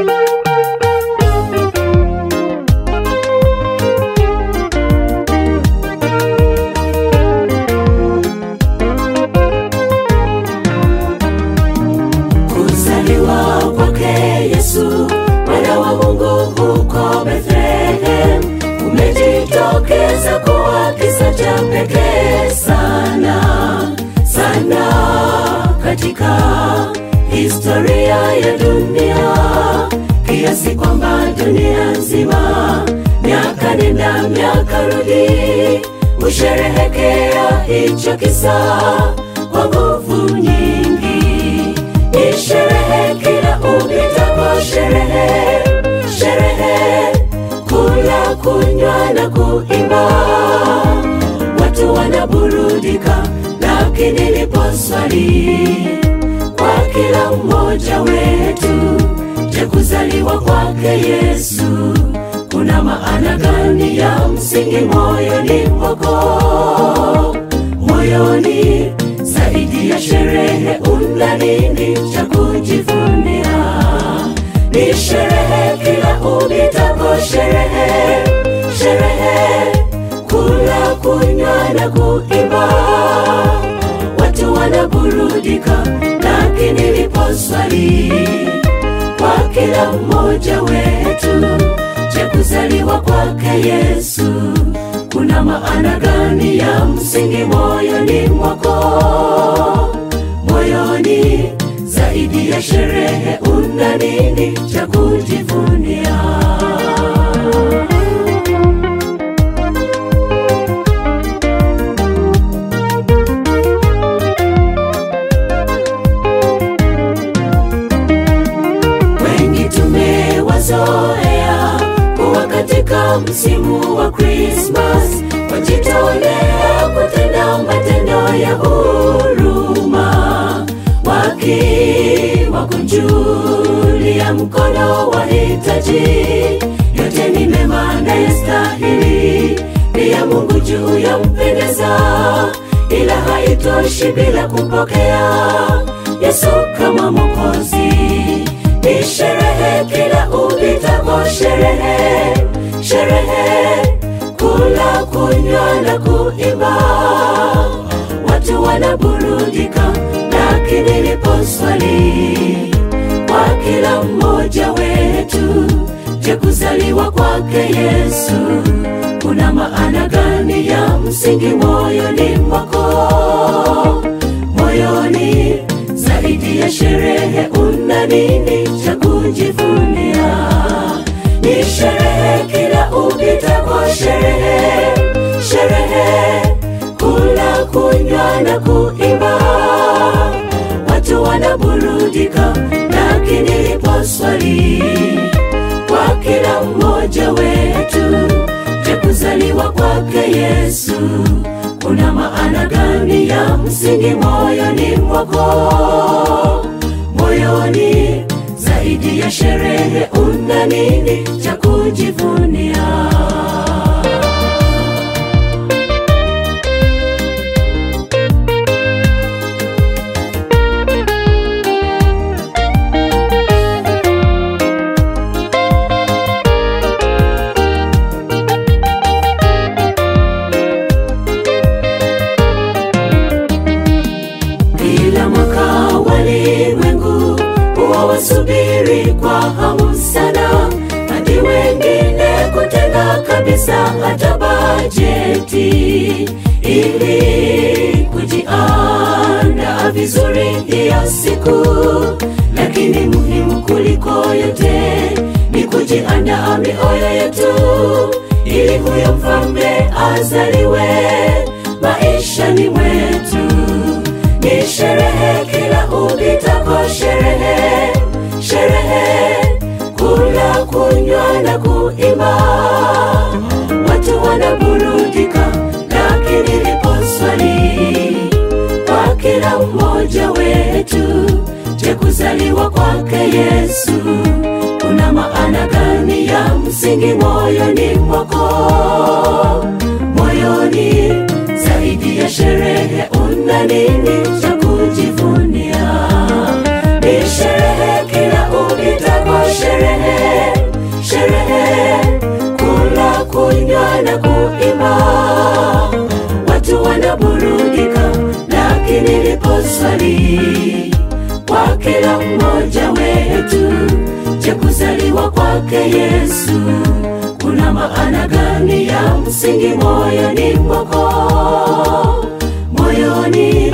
Kuzaliwa kwake Yesu mwana wa Mungu huko Bethlehem umejitokeza kuwa kisa cha pekee sana sana katika historia ya dunia, kiasi kwamba dunia nzima miaka nenda miaka rudi husherehekea hicho kisa kwa nguvu nyingi. Ni sherehe kila upitapo, sherehe sherehe, kula kunywa na kuimba, watu wanaburudika. Lakini lipo swali kwa kila mmoja wetu, je, kuzaliwa kwake Yesu kuna maana gani ya msingi moyoni mwako? Moyoni zaidi ya sherehe, una nini cha kujivunia? Ni sherehe kila upitapo, sherehe sherehe, kula kunywa na kuimba, watu wanaburudika. Lakini lipo swali kwa kila mmoja wetu, je, kuzaliwa kwake Yesu kuna maana gani ya msingi moyoni mwako? Moyoni zaidi ya sherehe, una nini cha kujivunia? Wengi tumewazoea kuwa katika msimu wa Krismas wajitolea kutenda matendo ya huruma, wakiwakunjulia mkono wahitaji. Yote ni mema na yastahili, pia Mungu juu ya mpendeza, ila haitoshi bila kumpokea Yesu kama Mwokozi. Ni sherehe kila upitapo, sherehe sherehe, kula kunywa na kuimba, watu wanaburudika. Lakini lipo swali kwa kila mmoja wetu, je, kuzaliwa kwake Yesu kuna maana gani ya msingi moyoni mwako? Moyoni zaidi ya sherehe, una nini cha kujivunia? Ni sherehe kila upitapo, sherehe sherehe, kula kunywa na kuimba, watu wanaburudika. Lakini lipo swali kwa kila mmoja wetu, je, kuzaliwa kwake Yesu kuna maana gani ya msingi moyoni mwako? Moyoni zaidi ya sherehe, una nini cha kujivunia? Kila mwaka walimwengu huwa wasubiri kwa hamu sana, hadi wengine kutenga kabisa hata bajeti ili kujiandaa vizuri hiyo siku. Lakini muhimu kuliko yote ni kujiandaa mioyo yetu, ili huyo mfalme azaliwe maishani mwetu. Ni sherehe kila upitapo, sherehe sherehe, kula kunywa na kuimba, watu wanaburudika. Lakini lipo swali kwa kila mmoja wetu, je, kuzaliwa kwake Yesu kuna maana gani ya msingi moyoni mwako? Moyoni zaidi ya sherehe, una nini cha kujivunia? Ni sherehe kila upitapo, sherehe kuzaliwa kwake Yesu kuna maana gani ya msingi moyoni mwako? Moyoni